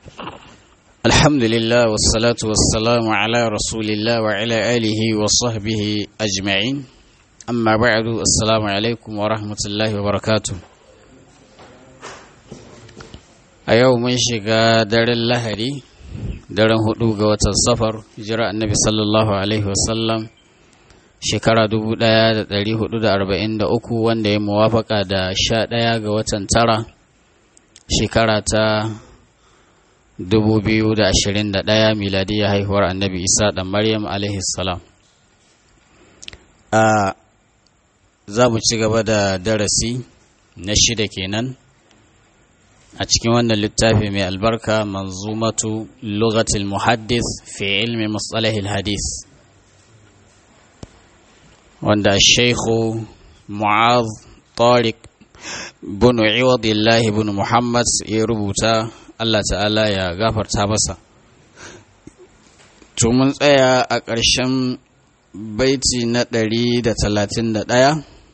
الحمد لله والصلاة والسلام على رسول الله وعلى آله وصحبه أجمعين أما بعد السلام عليكم ورحمة الله وبركاته أيوم من شقا دار اللهري daren hudu ga watan safar jira annabi sallallahu alaihi wasallam shekara 1443 wanda ya muwafaka da sha ɗaya ga watan tara shekara ta 2021 miladiyya haihuwar annabi isa ɗan maryam alaihi salam a za mu ci gaba da darasi na shida kenan a cikin wannan littafi mai albarka manzumatu lugatul muhaddis fi ilmi mustalahil hadis wanda shaikhu mu'az tariq bin iwadillahi bin muhammad ya rubuta allah ta'ala ya gafarta masa to mun tsaya a ƙarshen baiti na ɗari da talatin da ɗaya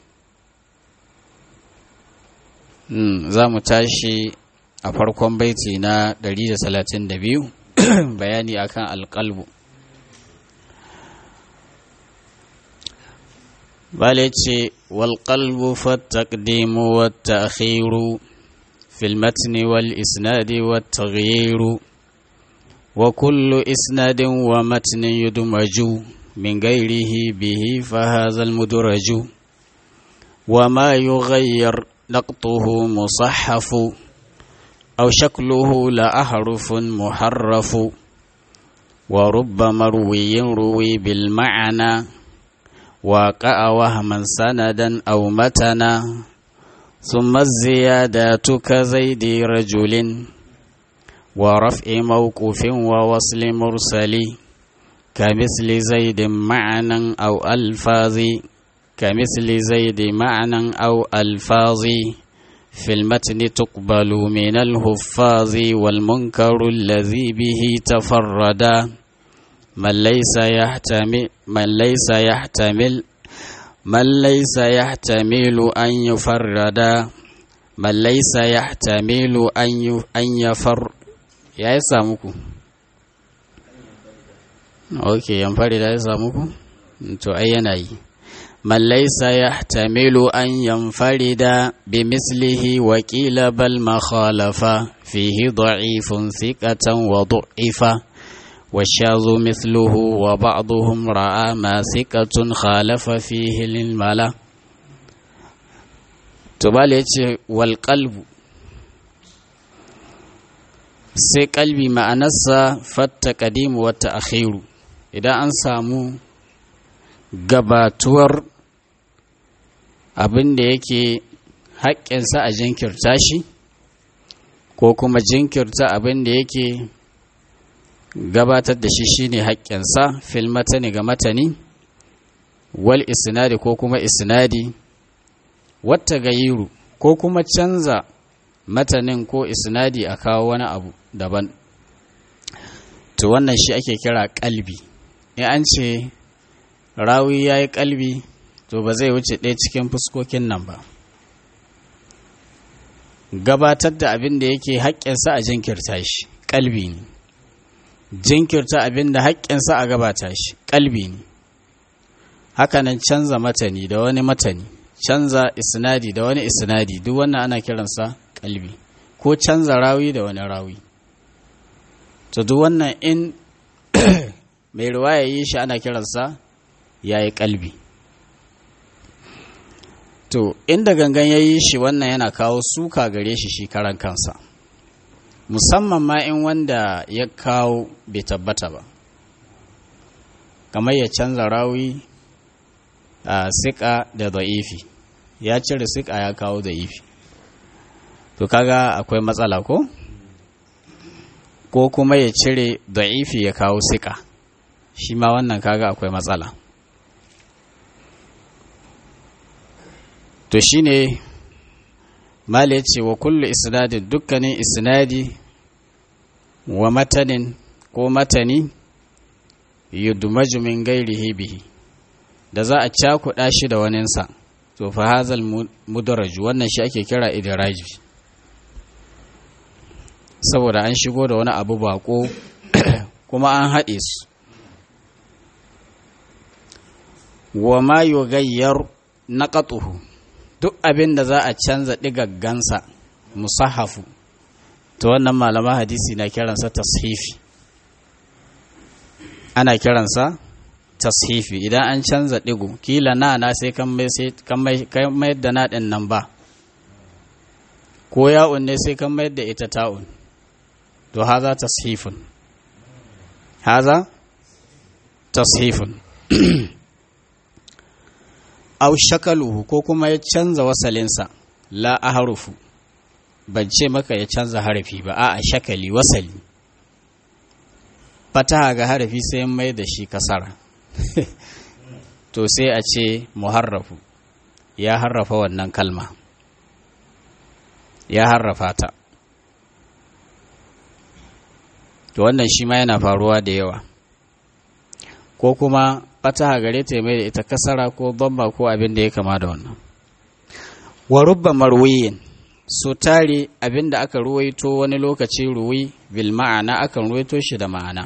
za mu tashi a farkon baiti na 132 bayani akan alƙalbu bale ce walƙalbu fattaqdimu wata akhiru fil matni wal isnadi wata ghairu wa kullu isnadin wa matnin yudmaju min gairihi bihi fa hadha al mudraju wa ma yughayyar naqtuhu musahhafu أو شكله لأحرف محرف ورب مروي روي بالمعنى وقع وهما سندا أو متنا ثم الزيادات كزيد رجل ورفع موقوف ووصل مرسل كمثل زيد معنى أو ألفاظ كمثل زيد معنى أو ألفاظ في المتن تقبل من الهفاظ والمنكر الذي به تفردا من ليس يحتمل من ليس يحتمل من ليس يحتمل أن يفردا من ليس يحتمل أن أن يفر يا يسامكو أوكي ينفرد يا يسامكو to ai yana yi من ليس يحتمل أن ينفرد بمثله وكيل بل ما خالف فيه ضعيف ثقة وضعف والشاذ مثله وبعضهم رأى ما ثقة خالف فيه للملا تبالي والقلب sai kalbi ma'anarsa fatta kadimu wata akhiru idan an samu gabatuwar abin da yake haƙƙinsa a jinkirta shi ko kuma jinkirta abin da yake gabatar da shi shine haƙƙinsa fil matani ga matani wal isnadi ko kuma isnadi wata gayiru ko kuma canza matanin ko isnadi a kawo wani abu daban to wannan shi ake kira kalbi in an ce rawi ya yi kalbi to ba zai wuce ɗaya cikin fuskokin nan ba gabatar da abin da yake haƙƙinsa a jinkirta shi kalbi ne jinkirta abin da haƙƙinsa a gabata shi kalbi ne hakanan canza matani da wani matani canza isnadi da wani isnadi duk wannan ana kiransa kalbi ko canza rawi da wani rawi to duk wannan in mai ruwaya yi shi ana kiransa ya yi kalbi to inda gangan ya yi shi wannan yana kawo suka gare shi shi karan kansa musamman ma in wanda ya kawo bai tabbata ba kamar ya canza rawi a siƙa da da'ifi ya cire siƙa ya kawo da'ifi to kaga akwai matsala ko ko kuma ya cire da'ifi ya kawo siƙa shi ma wannan kaga akwai matsala to shine mala ya ce wa kullu isnadin dukkanin isnadi wa matanin ko matani yudmaju min gairihi bihi da za a cakuɗa shi da waninsa to fa hazal mudaraju wannan shi ake kira idraji saboda an shigo da wani abu bako kuma an haɗe su wa ma yugayyar naqatuhu duk abin da za a canza digaggansa musahafu to wannan malaman hadisi na kiransa tashifi ana kiransa tashifi idan an canza digo kila na na sai kan mai sai kan mai da na din nan ba ko ya'un ne sai kan mai da ita ta'un to haza tashifun haza tashifun au shakaluhu ko kuma ya canza wasalinsa la a harufu ban ce maka ya canza harafi ba a shakali wasali fataha ga harafi sai mai da shi kasara to sai a ce muharrafu ya harrafa wannan kalma ya harrafa ta to wannan shi ma yana faruwa da yawa ko kuma fataha gare ta mai da ita kasara ko bamba ko abin da ya kama da wannan wa rubba marwiyin so tare abin da aka ruwaito wani lokaci ruwi bil ma'ana akan ruwaito shi da ma'ana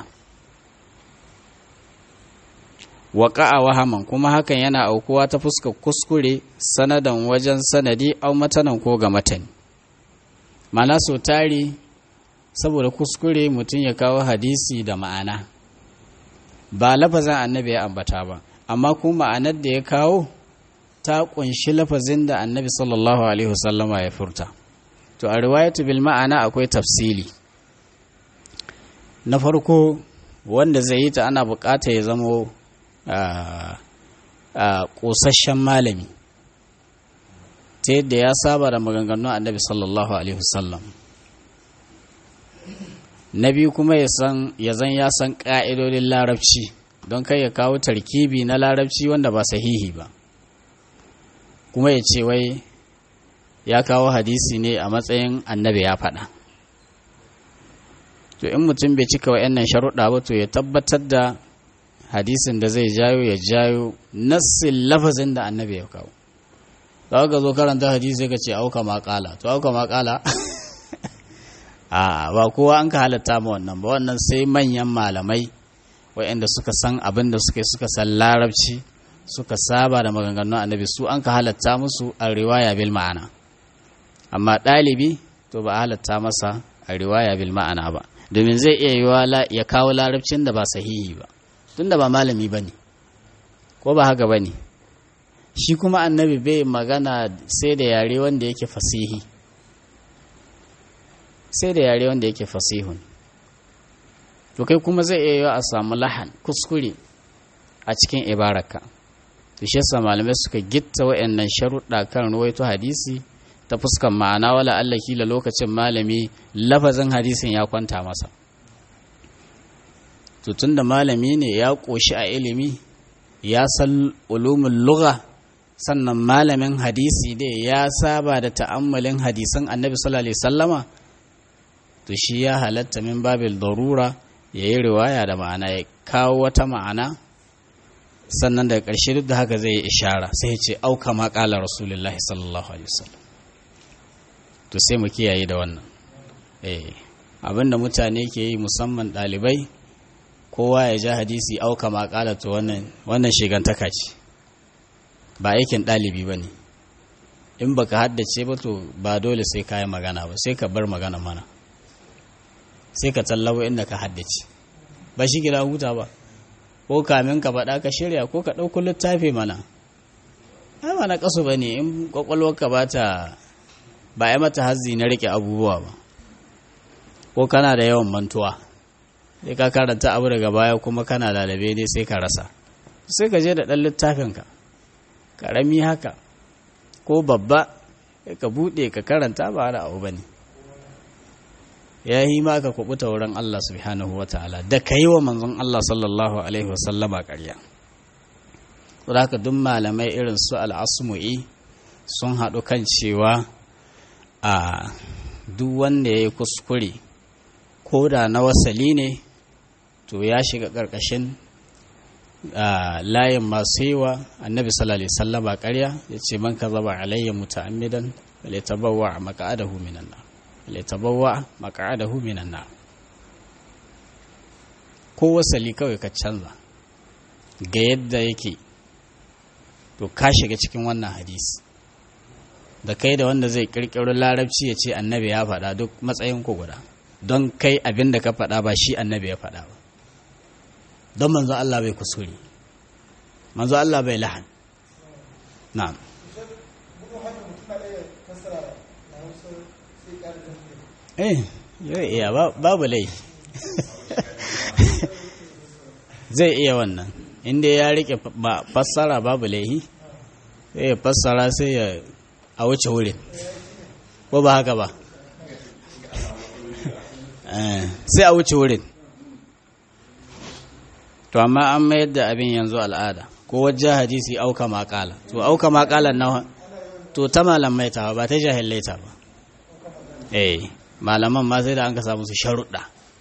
waƙa'a wahaman kuma hakan yana aukuwa ta fuskar kuskure sanadan wajen sanadi au matanan ko ga matani ma'ana so tare saboda kuskure mutum ya kawo hadisi da ma'ana ba lafazin annabi ya ambata ba amma kuma ma'anar da ya kawo ta kunshi lafazin da annabi sallallahu alaihi wasallama ya furta to a riwayatu bil ma'ana akwai tafsili na farko wanda zai yi ta ana bukata ya zamo ƙosasshen malami ta yadda ya saba da maganganun annabi sallallahu alaihi wasallam na biyu kuma ya san ya zan ya san ƙa'idodin larabci don kai ya kawo tarkibi na larabci wanda ba sahihi ba kuma ya ce wai ya kawo hadisi ne a matsayin annabi ya faɗa to in mutum bai cika wa'annan sharuɗa ba to ya tabbatar da hadisin da zai jayo ya jayo nassin lafazin da annabi ya kawo za ka zo karanta hadisi ka ce auka maƙala to auka maƙala a ba kowa an ka halatta ma wannan ba wannan sai manyan malamai waɗanda suka san abin da suka suka san larabci suka saba da maganganun annabi su an ka halatta musu a riwaya bil ma'ana amma ɗalibi to ba a halatta masa a riwaya bil ma'ana ba domin zai iya yiwa ya kawo larabcin da ba sahihi ba tunda ba malami ba ne ko ba haka ba ne shi kuma annabi bai magana sai da yare wanda yake fasihi sai da yare wanda yake fasihun to kai kuma zai iya yiwa a samu lahan kuskure a cikin ibaraka to shi yasa malamai suka gitta wa'annan sharuɗa kan ruwaito hadisi ta fuskan ma'ana wala Allah kila lokacin malami lafazin hadisin ya kwanta masa to tunda malami ne ya ƙoshi a ilimi ya san ulumin lugha sannan malamin hadisi dai ya saba da ta'ammalin hadisan annabi sallallahu alaihi sallama to shi ya halatta min babil darura ya yi riwaya da ma'ana ya kawo wata ma'ana sannan daga ƙarshe duk da haka zai yi ishara sai ya ce auka ma ƙala rasulullahi sallallahu alaihi wasallam to sai mu kiyaye da wannan eh abinda mutane ke yi musamman ɗalibai kowa ya ja hadisi auka ma ƙala to wannan wannan shigantaka ce ba aikin ɗalibi ba ne in baka haddace ba to ba dole sai ka yi magana ba sai ka bar magana mana sai ka tallawo inda ka haddace ba shi gida huta ba ko kamin ka faɗa ka shirya ko ka ɗauko littafi mana ai ba na ƙasu ba ne in ƙwaƙwalwarka ba ta ba ya mata hazzi na riƙe abubuwa ba ko kana da yawan mantuwa sai ka karanta abu daga baya kuma kana lalabe ne sai ka rasa sai ka je da ɗan littafinka ƙarami haka ko babba ka buɗe ka karanta ba da abu ba ne ya yi ma ka kubuta wurin Allah subhanahu wa ta'ala da ka yi wa manzon Allah sallallahu alaihi wasallama ƙarya da haka duk malamai irin su al'asmu'i sun haɗu kan cewa a duk wanda ya yi kuskure ko da na wasali ne to ya shiga ƙarƙashin layin masu yi wa annabi sallallahu alaihi wasallama ƙarya ya ce man ka zaba alayya muta'ammidan bale tabawwa a maka'adahu minan nar litabawwa maq'adahu minan nar ko wasali kawai ka canza ga yadda yake to ka shiga cikin wannan hadisi da kai da wanda zai kirkiro larabci ya ce annabi ya faɗa duk matsayin ku guda don kai abin da ka faɗa ba shi annabi ya faɗa ba don manzo Allah bai kusuri manzo Allah bai lahan na'am eh iya babu lai zai iya wannan inda ya rike fassara babu laihi sai ya fassara sai ya a wuce wurin ko ba haka ba sai a wuce wurin to amma an mayar da abin yanzu al'ada ko wajen hadisi auka makala to auka makalan na to ta malamai ta ba ta jahilai ta ba eh malaman ma sai da an ka samu su sharuɗa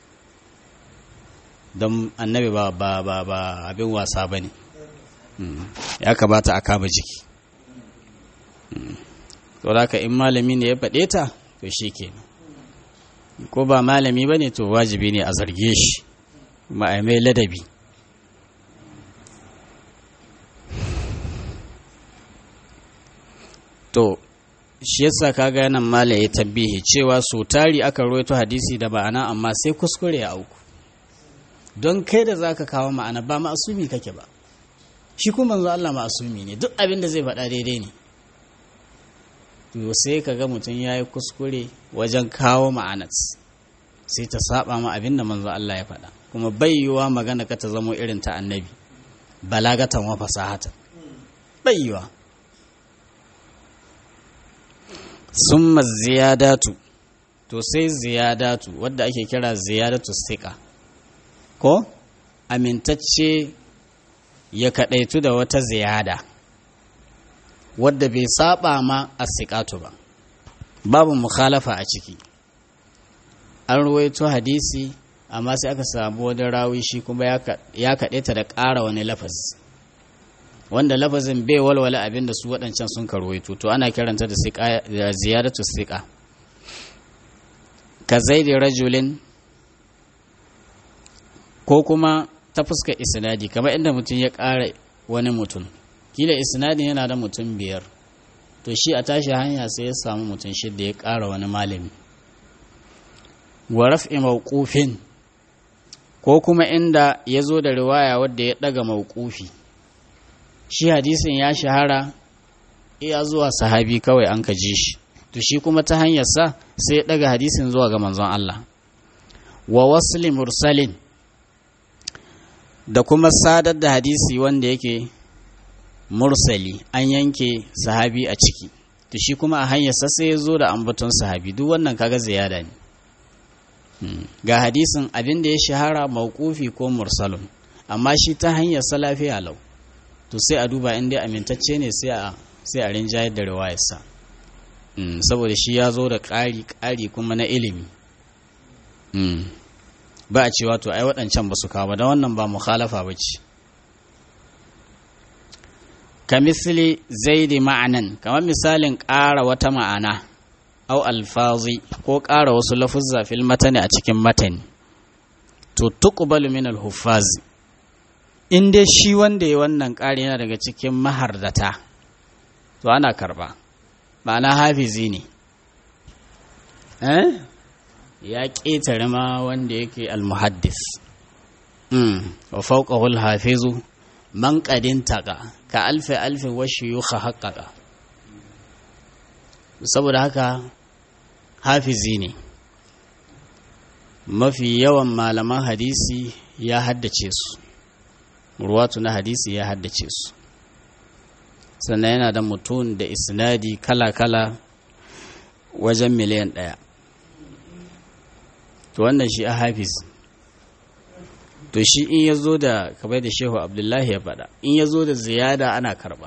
don annabi ba ba ba ba abin wasa ba ne ya kamata a kama jiki to haka in malami ne ya faɗe ta to shi ke ko ba malami ba ne to wajibi ne a zarge shi kuma a mai ladabi to shi yasa kaga yanan mala ya tabbihi cewa so tari aka roito hadisi da ma'ana amma sai kuskure ya auku don kai da zaka kawo ma'ana ba ma'asumi kake ba shi kuma manzo Allah ma'asumi ne duk abin da zai faɗa daidai ne to sai kaga mutum yayi kuskure wajen kawo ma'anat sai ta saba ma abin da manzo Allah ya faɗa kuma bayyuwa magana ka ta zamo irin ta annabi balagatan wa fasahatan bayyuwa summa ziyadatu to sai ziyadatu wadda ake kira ziyadatu siqa ko amintacce ya kadaitu da wata ziyada wadda bai saba ma asiqatu ba babu mukhalafa a ciki an ruwaito hadisi amma sai aka samu wani rawi shi kuma ya kaɗaita da ƙara wani lafazi wanda lafazin bai walwala abin da su waɗancan sun karwaito to ana kiranta da ziyaratu siƙa ka zaidi rajulin ko kuma ta fuska isnadi kamar inda mutum ya ƙara wani mutum kila isnadin yana da mutum biyar to shi a tashi hanya sai ya samu mutum shidda ya ƙara wani malami wa raf'i mawqufin ko kuma inda ya zo da riwaya wadda ya ɗaga mawqufi shi hadisin ya shahara iya zuwa sahabi kawai an ka ji shi to shi kuma ta hanyar sa sai ya daga hadisin zuwa ga manzon Allah wa wasli mursalin da kuma sadar da hadisi wanda yake mursali an yanke sahabi a ciki to shi kuma a hanyar sa sai ya zo da ambaton sahabi duk wannan kaga ziyada ne ga hadisin abin da ya shahara mauqufi ko mursalun amma shi ta hanyar sa lafiya lau to sai a duba inda amintacce ne sai a sai a rinjayar da riwayarsa saboda shi ya zo da ƙari ƙari kuma na ilimi ba a cewa to ai waɗancan ba su kawo da wannan ba mukhalafa ba ce ka misali zaidi ma'anan kamar misalin ƙara wata ma'ana au alfazi ko ƙara wasu lafuzza fil matani a cikin matani to tuqbalu min al-huffazi in dai shi wanda ya wannan ƙari yana daga cikin mahardata to ana karba ma'ana hafizi ne eh ya ƙetare ma wanda yake almuhaddis wa fawqahu alhafizu man qadin taqa ka alfi alfi wa shuyukha haqqaqa saboda haka hafizi ne mafi yawan malaman hadisi ya haddace su ruwatu na hadisi ya haddace su sannan yana da mutum da isnadi kala-kala wajen miliyan ɗaya to wannan shi a hafiz to shi in ya zo da kamar da shehu abdullahi ya faɗa in ya zo da ziyada ana karɓa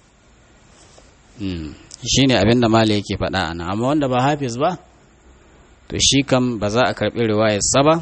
shi ne abin da mala yake faɗa ana amma wanda ba hafiz ba to shi kam ba za a karɓi riwayarsa ba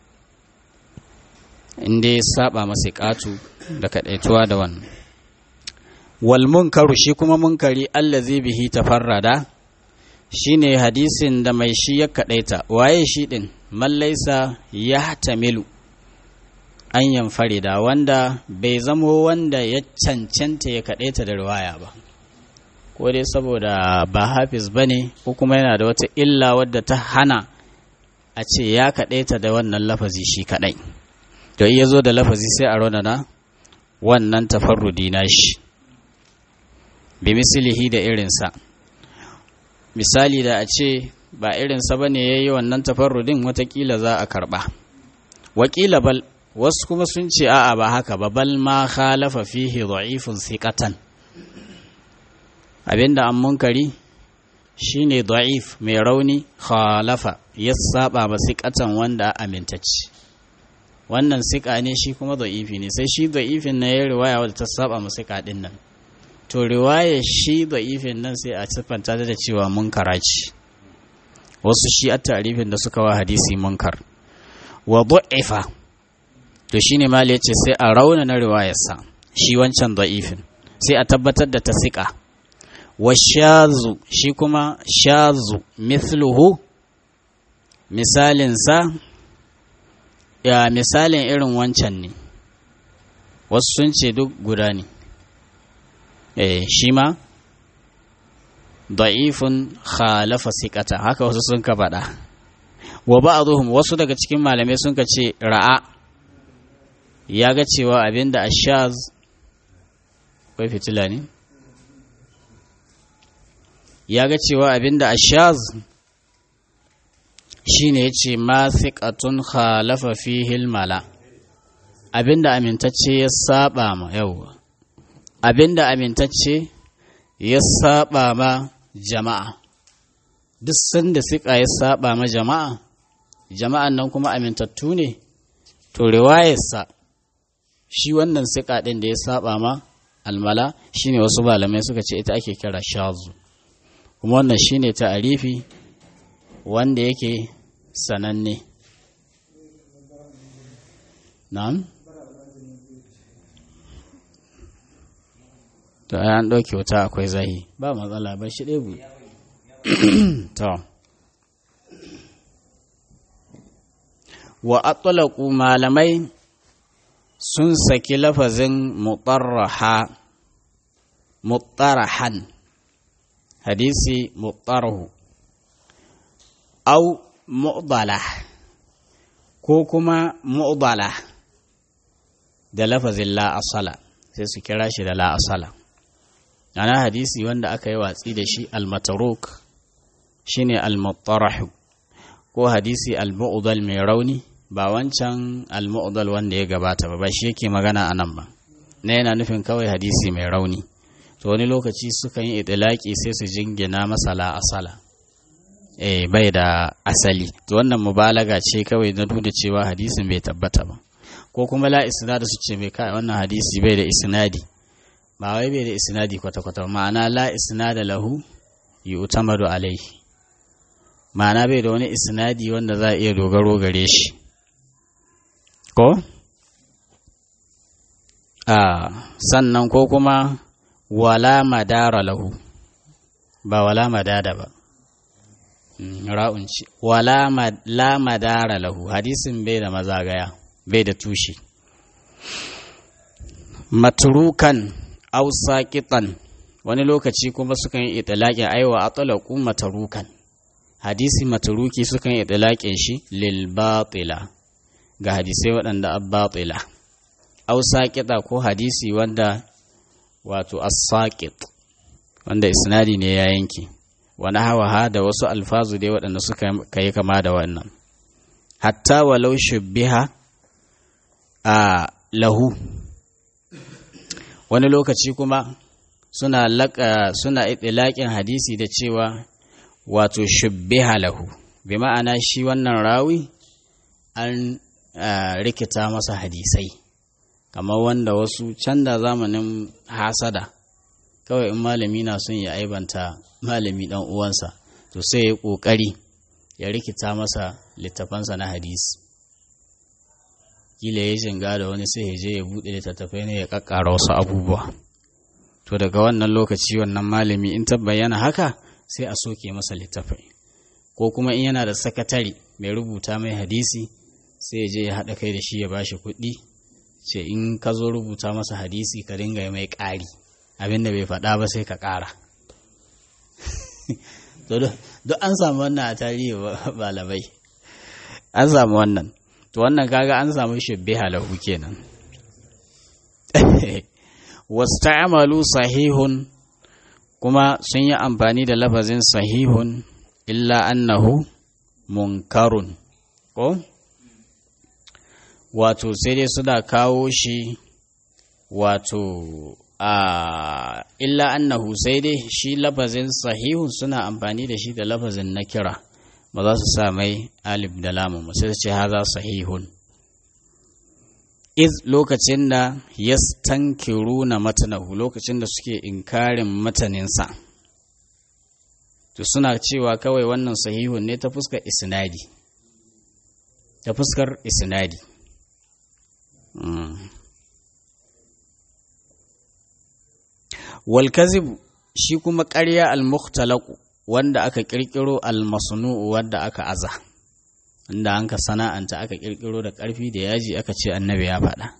inda ya saba masa ƙatu da kaɗaituwa da wannan wal munkaru shi kuma munkari allazi bihi tafarrada shine hadisin da mai shi ya kadaita waye shi din mallaisa ya tamilu an yanfarida wanda bai zamo wanda ya cancanta ya kadaita da riwaya ba ko dai saboda ba hafiz bane ko kuma yana da wata illa wadda ta hana a ce ya kadaita da wannan lafazi shi kadai to iya zo da lafazi sai a raunana wannan tafarrudi na shi bi mislihi da irinsa misali da a ce ba irinsa ba ne ya yi wannan tafarrudin watakila za a karba wakila bal wasu kuma sun ce a'a ba haka ba bal ma khalafa fihi da'ifun siqatan abinda an munkari shine da'if mai rauni khalafa ya saba ba siqatan wanda amintacci wannan siƙa ne shi kuma da'ifi ne sai shi da'ifin na ya riwaya wadda ta saba ma siƙa din nan to riwaya shi da'ifin nan sai a siffanta da cewa munkara ce wasu shi a tarifin da suka wa hadisi munkar wa du'ifa to shine mali yace sai a rauna na riwayarsa shi wancan da'ifin sai a tabbatar da ta siƙa wa shazu shi kuma shazu mithluhu misalinsa ya misalin irin wancan ne wasu sun ce duk guda ne eh shi ma da'ifun khalafa siqata haka wasu sun ka faɗa wa ba'dhum wasu daga cikin malamai sun ka ce ra'a ya ga cewa abinda ashaz kai fitila ne ya ga cewa abinda ashaz shine yace ma thiqatun khalafa fihi mala abinda amintacce ya saba ma yawa abinda amintacce ya saba ma jama'a duk sanda siƙa ya saba ma jama'a jama'an nan kuma amintattu ne to riwayarsa shi wannan siƙa ɗin da ya saba ma almala shine wasu malamai suka ce ita ake kira shazu kuma wannan shine ta'arifi wanda yake sananne na'am to ai an ɗauke wuta akwai zahi ba matsala ba shi ɗebu to wa atlaqu malamai sun saki lafazin mutarraha mutarahan hadisi mutarahu au mu'dala ko kuma mu'dala da lafazin la asala sai su kira shi da la asala ana hadisi wanda aka yi watsi da shi al-mataruk shine al-mutarahu ko hadisi al-mu'dal mai rauni ba wancan al-mu'dal wanda ya gabata ba ba shi yake magana a nan ba na yana nufin kawai hadisi mai rauni to wani lokaci sukan yi itilaki sai su jingina masala asala eh bai da asali to wannan mubalaga ce kawai na nuna cewa hadisin bai tabbata ba ko kuma la isnad su ce mai kai wannan hadisi bai da isnadi ba wai bai da isnadi kwata-kwata ma'ana la isnada lahu yu'tamadu alaihi ma'ana bai da wani isnadi wanda za a iya dogaro gare shi ko a sannan ko kuma wala madara lahu ba wala madada ba ra'un ce wala la madara lahu hadisin bai da mazagaya bai da tushe matrukan aw saqitan wani lokaci kuma sukan yi itlaqi aiwa atlaqu matrukan hadisi matruki sukan yi itlaqin shi lil batila ga hadisai waɗanda abbatila aw saqita ko hadisi wanda wato as-saqit wanda isnadi ne ya yanke wani hawa da wasu alfazu dai waɗanda suka kai kama da wannan hatta walau shubbiha a lahu wani lokaci kuma suna laka suna itilaƙin hadisi da cewa wato shubbiha lahu bi ma'ana shi wannan rawi an rikita masa hadisai kamar wanda wasu can da zamanin hasada kawai in malami na son ya aibanta malami dan uwansa to sai ya kokari ya rikita masa littafansa na hadisi kila ya shiga da wani sai ya je ya buɗe littattafai ne ya kakkara wasu abubuwa to daga wannan lokaci wannan malami in ta bayyana haka sai a soke masa littafai ko kuma in yana da sakatare mai rubuta mai hadisi sai je ya haɗa kai da shi ya bashi kuɗi ce in ka zo rubuta masa hadisi ka dinga mai ƙari abin da bai faɗa ba sai ka ƙara duk an samu wannan a tarihi malamai an samu wannan to wannan kaga an samu shabbe halahu kenan wasta'amalu sahihun kuma sun yi amfani da lafazin sahihun illa annahu munkarun ko wato sai dai suna kawo shi wato a illa annahu sai dai shi lafazin sahihun suna amfani da shi da lafazin na kira ba za su sa mai alif da lamun sai su ce haza sahihun iz lokacin da yastankiru na matanahu lokacin da suke inkarin mataninsa to suna cewa kawai wannan sahihun ne ta fuskar isnadi ta fuskar isnadi wal shi kuma ƙarya al-mukhtalaqu wanda aka ƙirƙiro al-masnu'u wanda aka aza inda an ka sana'anta aka ƙirƙiro da ƙarfi da yaji aka ce annabi ya faɗa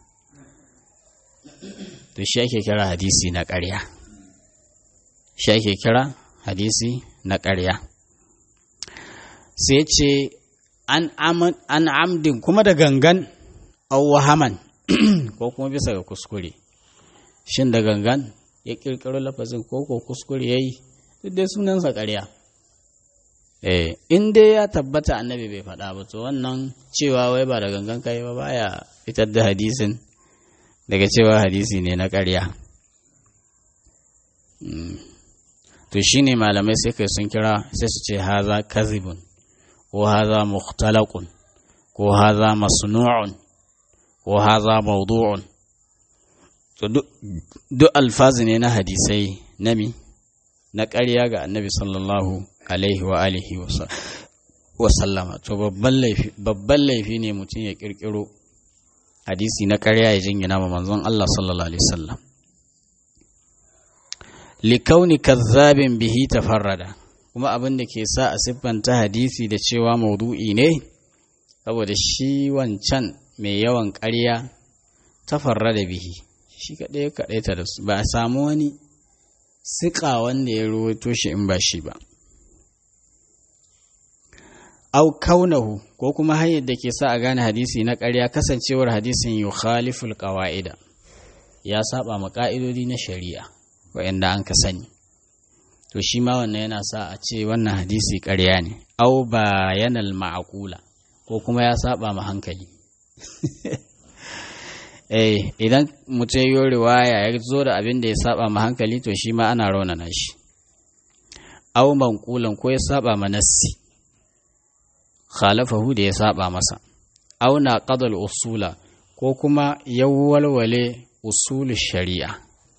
to shi ake kira hadisi na ƙarya shi ake kira hadisi na ƙarya sai ce an amdin kuma da gangan wahaman ko kuma bisa ga kuskure shin da gangan ya ƙirƙiro lafazin ko ko kuskure ya yi duk dai sunansa ƙarya eh in dai ya tabbata annabi bai faɗa ba to wannan cewa wai ba da gangan kai ba baya fitar da hadisin daga cewa hadisi ne na ƙarya to shine malamai sai kai sun kira sai su ce haza kazibun ko haza mukhtalaqun ko haza masnu'un ko haza mawdu'un to duk alfazi ne na hadisai nami na ƙarya ga annabi sallallahu alaihi wa alihi wa sallama to babban laifi ne mutum ya ƙirƙiro hadisi na ƙarya ya jingina ma manzon Allah sallallahu alaihi wasallam likauni kazzabin bihi tafarrada kuma abin da ke sa a siffanta hadisi da cewa maudu'i ne saboda shi wancan mai yawan ƙarya tafarrada bihi shi kaɗai kaɗaita da su ba a samu wani siƙa wanda ya ruwaito shi in ba shi ba au kaunahu ko kuma hanyar da ke sa a gane hadisi na ƙarya kasancewar hadisin yukhaliful qawa'ida ya saba ma ƙa'idodi na shari'a wa'anda an ka sani to shi ma wannan yana sa a ce wannan hadisi ƙarya ne au bayanal ma'aqula ko kuma ya saba ma hankali eh idan mutum yi riwaya ya zo da abin da ya saba ma hankali to shi ma ana raunana shi au manqulan ko ya saba ma nassi khalafahu da ya saba masa au na qadal usula ko kuma ya walwale usul shari'a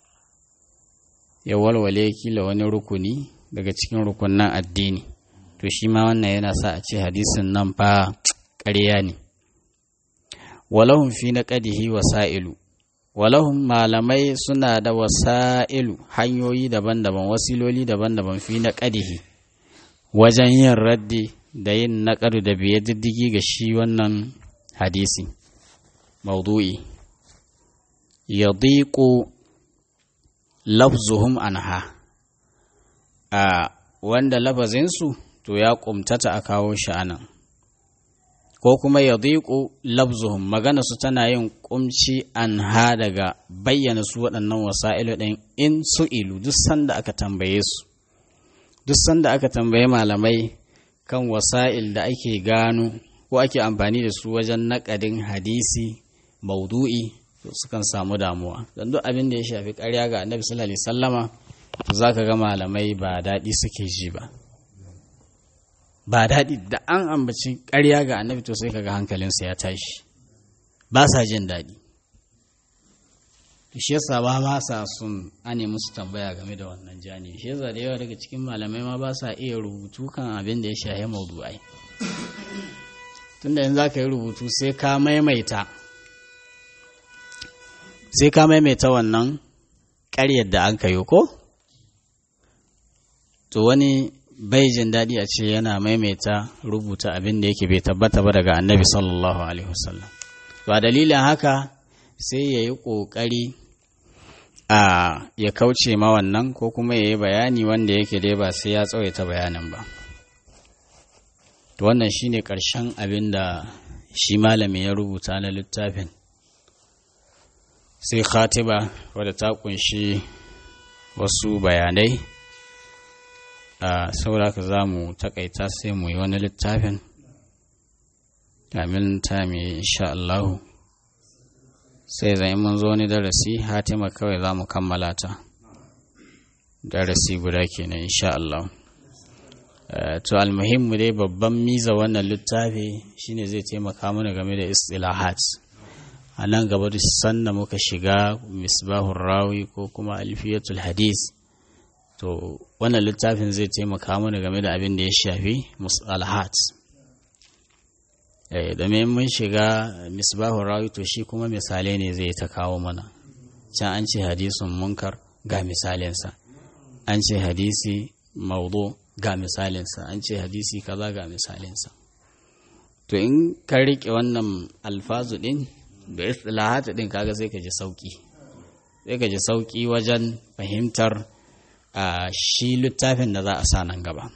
ya walwale kila wani rukuni daga cikin rukunan addini to shi ma wannan yana sa a ce hadisin nan fa ƙarya ne walahun fi na ƙadihi wasa'ilu walahun malamai suna da wasa'ilu hanyoyi daban-daban wasiloli daban-daban fi na ƙadihi wajen yin raddi da yin naƙadu da biye diddigi ga shi wannan hadisi maudu'i ya lafzuhum anha a wanda lafazinsu to ya ƙumtata a kawo shi anan ko kuma ya diƙo labzuhum magana su tana yin ƙumci an ha daga bayyana su waɗannan wasa'ilu ɗin in su ilu duk sanda aka tambaye su duk sanda aka tambaye malamai kan wasa'il da ake gano ko ake amfani da su wajen naƙadin hadisi maudu'i to sukan samu damuwa don duk abin da ya shafi ƙarya ga annabi sallallahu alaihi sallama to za ka ga malamai ba daɗi suke ji ba ba daɗi da an ambaci ƙarya ga annabi to sai kaga hankalinsu ya tashi ba sa jin daɗi shi yasa ba ma sa sun ane musu tambaya game da wannan jani shi yasa da yawa daga cikin malamai ma ba sa iya rubutu kan abin da ya shahe maudu'ai tunda yanzu za ka yi rubutu sai ka maimaita sai ka maimaita wannan ƙaryar da an kayo ko to wani bai jin daɗi a ce yana maimaita rubuta abin da yake bai tabbata ba daga annabi sallallahu alaihi wasallam ba dalilin haka sai ya yi ƙoƙari a ya kauce ma wannan ko kuma ya yi bayani wanda yake dai ba sai ya tsawaita bayanin ba to wannan shine ƙarshen abin da shi malami ya rubuta na littafin sai khatiba wadda ta kunshi wasu bayanai a sauraka za mu takaita sai mu yi wani littafin kamin ta mai insha Allahu sai zai mun zo wani darasi hatima kawai za mu kammala ta darasi guda kenan insha Allah to almuhimmu dai babban miza wannan littafi shine zai taimaka mana game da istilahat a nan gaba da sanda muka shiga misbahun rawi ko kuma alfiyatul hadis to wannan littafin zai taimaka mana game da abin da ya shafi musalahat eh domin mun shiga misbahun rawi to shi kuma misalai ne zai ta kawo mana can an ce hadisun munkar ga misalinsa an ce hadisi maudu ga misalinsa an ce hadisi kaza ga misalinsa to in ka riƙe wannan alfazu ɗin da istilahata ɗin kaga sai ka ji sauƙi sai ka ji sauƙi wajen fahimtar a shi littafin da za a sa nan gaba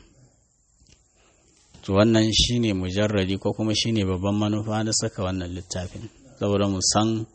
to wannan shine mujarradi ko kuma shine babban manufa na saka wannan littafin saboda mu san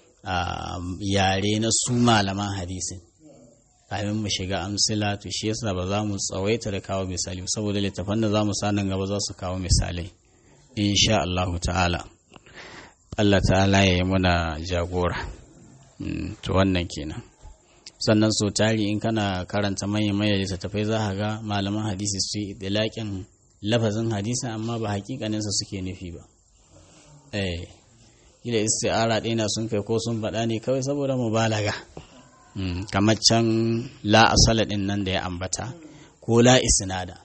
yare na su malaman hadisin kafin mu shiga amsila to shi yasa ba za mu tsawaita da kawo misali saboda littafan da za mu sa nan gaba za su kawo misalai insha Allah ta'ala Allah ta'ala ya yi muna jagora to wannan kenan sannan so tari in kana karanta manyan manyan littattafai za ka ga malaman hadisi su yi idlaƙin lafazin hadisi amma ba hakikaninsa suke nufi ba eh kila isti'ara ɗina sun kai ko sun faɗa ne kawai saboda mubalaga kamar can la asala ɗin nan da ya ambata ko la isnada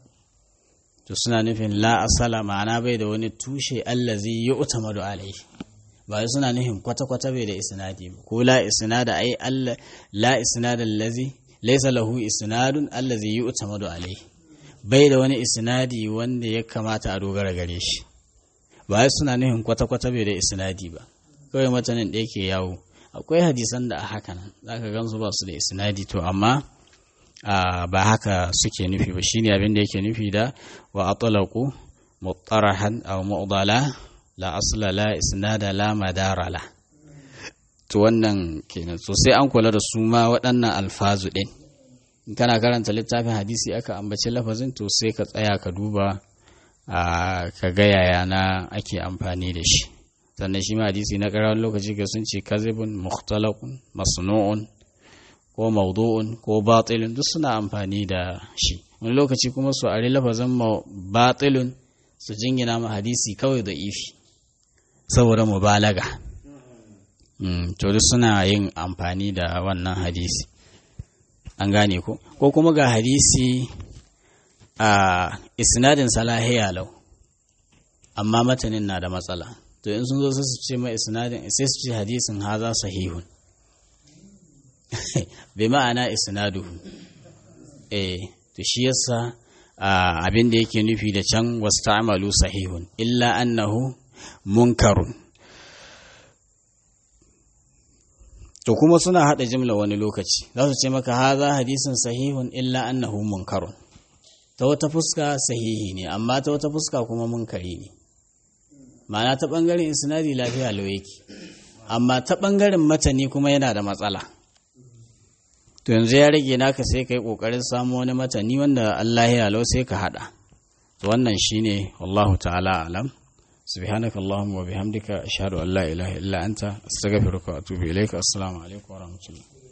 to suna nufin la asala ma'ana bai da wani tushe allazi yu'tamadu alaihi ba suna nufin kwata-kwata bai da isnadi ba ko la isnada ai Allah la isnada allazi laysa lahu isnadun allazi yu'tamadu alaihi bai da wani isnadi wanda ya kamata a dogara gare shi ba suna nufin kwata-kwata bai da isnadi ba kawai matanin da yake yawo akwai hadisan da a haka nan zaka gansu ba su da isnadi to amma ba haka suke nufi ba shine abin da yake nufi da wa atlaqu muttarahan aw mu'dala la asla la isnada la madara la to wannan kenan so sai an kula da su ma waɗannan alfazu ɗin in kana karanta littafin hadisi aka ambaci lafazin to sai ka tsaya ka duba ka ga yaya na ake amfani da shi sannan shi ma hadisi na ƙarar lokaci ga sun ce kazibun mukhtalaqun masnu'un ko maudu'un ko batilun duk suna amfani da shi wani lokaci kuma su ari lafazin batilun su jingina ma hadisi kawai da ifi saboda mubalaga to duk suna yin amfani da wannan hadisi an gane ko ko kuma ga hadisi a isnadin salahiya lau amma matanin na da matsala to in sun zo sai su ce mai isnadin sai su ce hadisin haza sahihun bai ma'ana isnaduhu eh to shi yasa abin da yake nufi da can wasta'malu sahihun illa annahu munkarun to kuma suna hada jimla wani lokaci za su ce maka haza hadisin sahihun illa annahu munkarun ta wata fuska sahihi ne amma ta wata fuska kuma munkari ne ma'ana ta bangaren isnadi lafiya lau yake amma ta bangaren matani kuma yana da matsala to yanzu ya rage naka sai kai kokarin samu wani matani wanda Allah ya lau sai ka hada to wannan shine wallahu ta'ala alam سبحانك اللهم وبحمدك أشهد أن لا إله إلا أنت أستغفرك وأتوب إليك السلام عليكم ورحمة الله